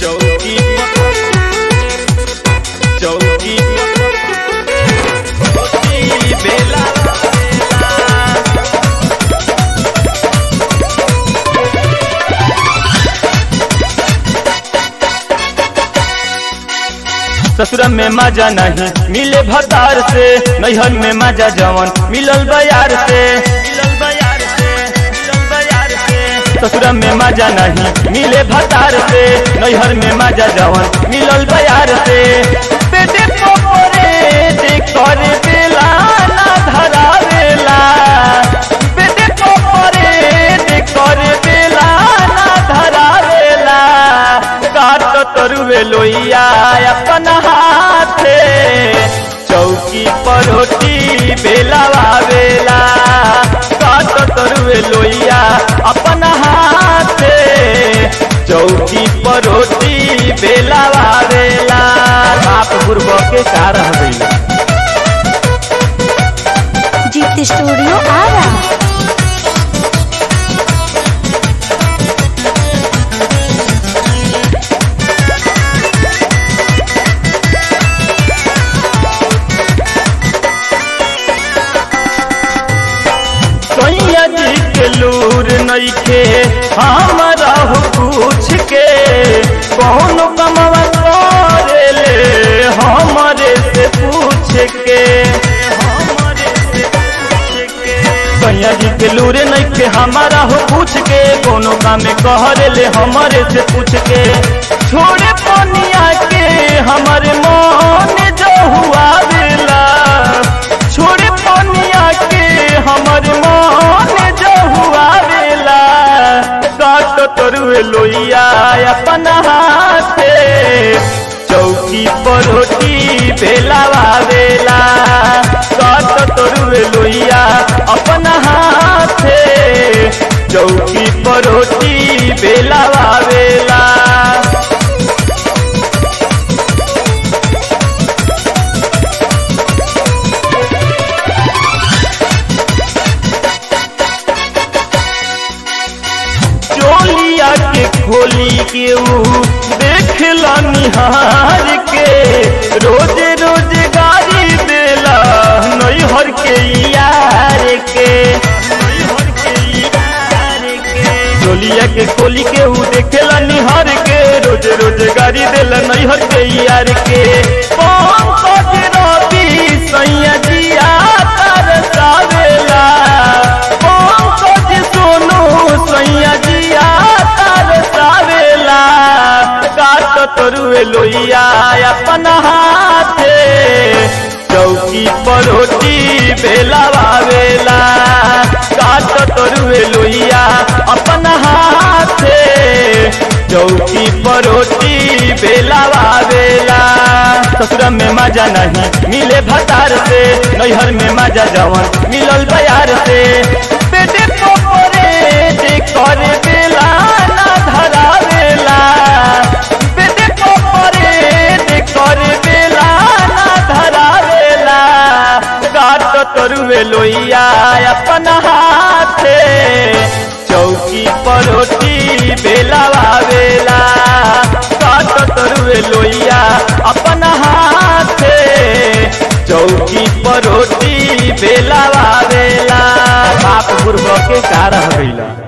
चौकी चौकी चौकी बेला ससुर में मजा नहीं मिले भतार से नैहर में मजा जवन मिलल बयार से मिलल बयार से मिलल बयार से ससुर में मजा नहीं मिले भतार से नैहर में मजा जवन मिलल बयार से पेटे पोरे देख कर बेला ना धरावेला पेटे पोरे देख कर बेला ना धरावेला काट तरुवे लोइया अपन हाथे चौकी पर रोटी बेलावा बेला काट तरुवे लोइया अपन हाथे चौकी पर रोटी बेलावा बेला बाप गुरब के का रह गइला जीत स्टूडियो आ रहा सैया जी के लूर नइखे हमरा हो पूछ के कौन कमवा करे ले हमरे से पूछ के हमरे से पूछ के सैया जी के लूर नइखे हमारा हो पूछ के कोनो काम कहरे ले हमरे से पूछ के छोड़े पनिया के हमरे मन जो हुआ बेला छोड़े पनिया के हमर मन जो हुआ बेला काट तरुए लोइया अपन हाथे चौकी पर रोटी बेलावा बेला काट तरुए लोइया अपन हाथे चौकी पर रोटी बेलावा बेला चोलिया के खोली के ऊ देखला निहार के रोज रोज गाड़ी देला नैहर के यार के नैहर के यार के चोलिया के खोली के ऊ देखला निहार के रोज रोज गाड़ी देला नैहर के यार के पंकज रवि सैया जिया तरसावेला पंकज सोनू सैया जिया तरसावेला काट तरुए लोइया अपन हाथे चौकी पर रोटी बेलावा बेला काट तरुए लोइया अपन हाथे चौकी पर रोटी बेलावा बेला ससुर में मजा नहीं मिले भतार से नैहर में मजा जवन मिलल बयार से पेटे पोरे देख कर बेला ना धरावेला पेटे पोरे देख कर बेला ना धरावेला काट तरुए लोइया अपन हाथे चौकी पर रोटी बेलावा बेला काट तरुए लोइया अपन हाथे चौकी पर रोटी बेलावा बेला बाप गुरब के का रह गइला